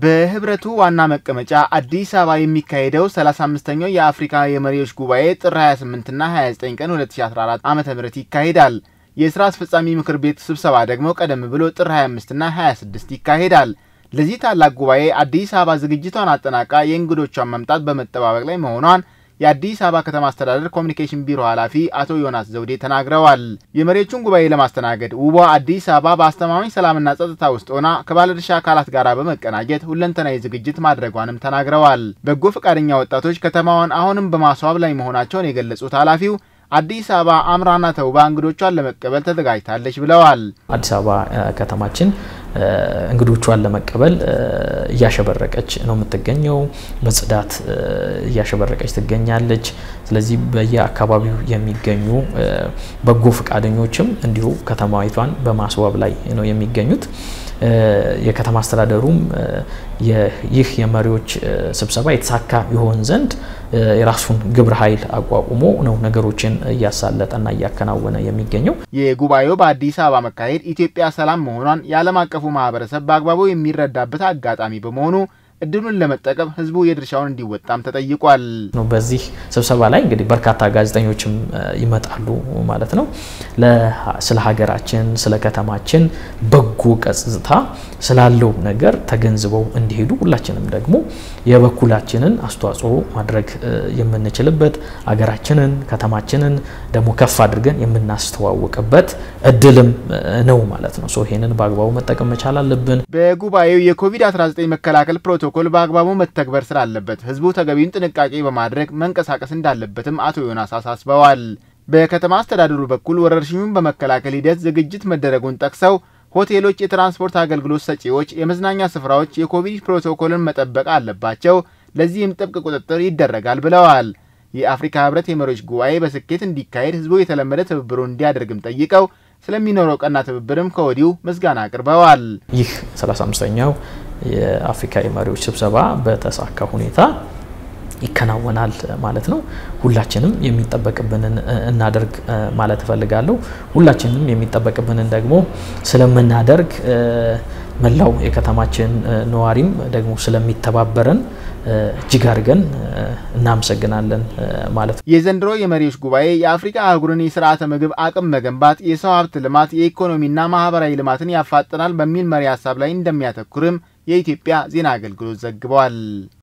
በህብረቱ ዋና መቀመጫ አዲስ አበባ የሚካሄደው 35ኛው የአፍሪካ የመሪዎች ጉባኤ ጥር 28ና 29 ቀን 2014 ዓ ም ይካሄዳል። የስራ አስፈጻሚ ምክር ቤት ስብሰባ ደግሞ ቀደም ብሎ ጥር 25ና 26 ይካሄዳል። ለዚህ ታላቅ ጉባኤ አዲስ አበባ ዝግጅቷን አጠናቃ የእንግዶቿን መምጣት በመጠባበቅ ላይ መሆኗን የአዲስ አበባ ከተማ አስተዳደር ኮሚኒኬሽን ቢሮ ኃላፊ አቶ ዮናስ ዘውዴ ተናግረዋል። የመሪዎቹን ጉባኤ ለማስተናገድ ውቧ አዲስ አበባ በአስተማማኝ ሰላምና ጸጥታ ውስጥ ሆና ከባለድርሻ አካላት ጋር በመቀናጀት ሁለንተናዊ ዝግጅት ማድረጓንም ተናግረዋል። በጎ ፈቃደኛ ወጣቶች ከተማዋን አሁንም በማስዋብ ላይ መሆናቸውን የገለጹት ኃላፊው አዲስ አበባ አምራና ተውባ እንግዶቿን ለመቀበል ተዘጋጅታለች ብለዋል። አዲስ አበባ ከተማችን እንግዶቿን ለመቀበል እያሸበረቀች ነው የምትገኘው። በጽዳት እያሸበረቀች ትገኛለች። ስለዚህ በየአካባቢው የሚገኙ በጎ ፈቃደኞችም እንዲሁ ከተማዊቷን በማስዋብ ላይ ነው የሚገኙት። የከተማ አስተዳደሩም ይህ የመሪዎች ስብሰባ የተሳካ ይሆን ዘንድ የራሱን ግብረ ኃይል አቋቁሞ ነው ነገሮችን እያሳለጠና እያከናወነ የሚገኘው። የጉባኤው በአዲስ አበባ መካሄድ ኢትዮጵያ ሰላም መሆኗን የዓለም አቀፉ ማህበረሰብ በአግባቡ የሚረዳበት አጋጣሚ በመሆኑ እድሉን ለመጠቀም ህዝቡ የድርሻውን እንዲወጣም ተጠይቋል። በዚህ ስብሰባ ላይ እንግዲህ በርካታ ጋዜጠኞችም ይመጣሉ ማለት ነው። ስለ ሀገራችን፣ ስለ ከተማችን በጎ ገጽታ ስላለው ነገር ተገንዝበው እንዲሄዱ ሁላችንም ደግሞ የበኩላችንን አስተዋጽኦ ማድረግ የምንችልበት ሀገራችንን፣ ከተማችንን ደግሞ ከፍ አድርገን የምናስተዋውቅበት እድልም ነው ማለት ነው። ይሄንን በአግባቡ መጠቀም መቻል አለብን። በጉባኤው የኮቪድ-19 መከላከል ፕሮቶኮል በአግባቡ መተግበር ስላለበት ህዝቡ ተገቢውን ጥንቃቄ በማድረግ መንቀሳቀስ እንዳለበትም አቶ ዮናስ አሳስበዋል። በከተማ አስተዳደሩ በኩል ወረርሽኙን በመከላከል ሂደት ዝግጅት መደረጉን ጠቅሰው ሆቴሎች፣ የትራንስፖርት አገልግሎት ሰጪዎች፣ የመዝናኛ ስፍራዎች የኮቪድ ፕሮቶኮልን መጠበቅ አለባቸው። ለዚህም ጥብቅ ቁጥጥር ይደረጋል ብለዋል። የአፍሪካ ህብረት የመሪዎች ጉባኤ በስኬት እንዲካሄድ ህዝቡ የተለመደ ትብብሩን እንዲያደርግም ጠይቀው ስለሚኖረው ቀና ትብብርም ከወዲሁ ምስጋና አቅርበዋል። ይህ 35ኛው የአፍሪካ የመሪዎች ስብሰባ በተሳካ ሁኔታ ይከናወናል ማለት ነው። ሁላችንም የሚጠበቅብንን እናደርግ ማለት እፈልጋለሁ። ሁላችንም የሚጠበቅብንን ደግሞ ስለምናደርግ መላው የከተማችን ነዋሪም ደግሞ ስለሚተባበረን እጅግ አድርገን እናመሰግናለን ማለት ነው። የዘንድሮ የመሪዎች ጉባኤ የአፍሪካ አህጉርን የስርዓተ ምግብ አቅም መገንባት፣ የሰው ሀብት ልማት፣ የኢኮኖሚና ማህበራዊ ልማትን ያፋጥናል በሚል መሪ ሀሳብ ላይ እንደሚያተኩርም የኢትዮጵያ ዜና አገልግሎት ዘግቧል።